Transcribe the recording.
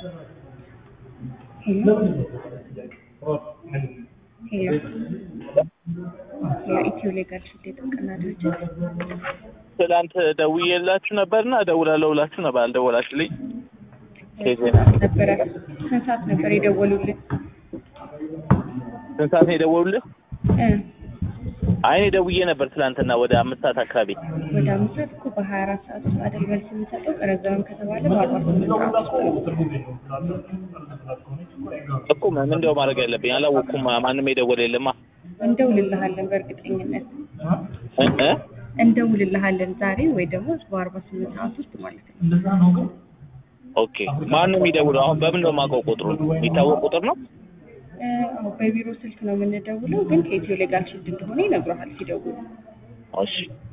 ሄሎ ሄሎ የኢትዮ ሌጋል ሽዴ ጥብቅና ድርጅት ትላንት ደውዬላችሁ ነበርና እደውላለሁ ብላችሁ ነበር፣ አልደወላችሁልኝ። ኬዝ ነበረ። ስንት ሰዓት ነበር የደወሉልን? ስንት ሰዓት ነው የደወሉልህ? እ አይ እኔ ደውዬ ነበር ትላንትና ወደ አምስት ሰዓት አካባቢ። ወደ አምስት ሰዓት እኮ በሀያ አራት ሰዓት ውስጥ አይደል መልስ የምንሰጠው? ረዘመም ከተባለ በአርባ ስምንት ሰዓት ውስጥ ነው። እኮ ምን እንደው ማድረግ ያለብኝ አላወቅኩም። ማንም የደወለ የለማ እንደውልልሃለን በእርግጠኝነት እ እ እንደውልልሃለን ዛሬ ወይ ደግሞ በአርባ ስምንት ሰዓት ውስጥ ማለት ነው። ኦኬ ማን ነው የሚደውለው? አሁን በምን ነው የማውቀው? ቁጥሩ የሚታወቅ ቁጥር ነው? እ አዎ በቢሮ ስልክ ነው የምንደውለው፣ ግን ከኢትዮ ሌጋል ሽድ እንደሆነ ይነግረሃል ሲደውሉ። እሺ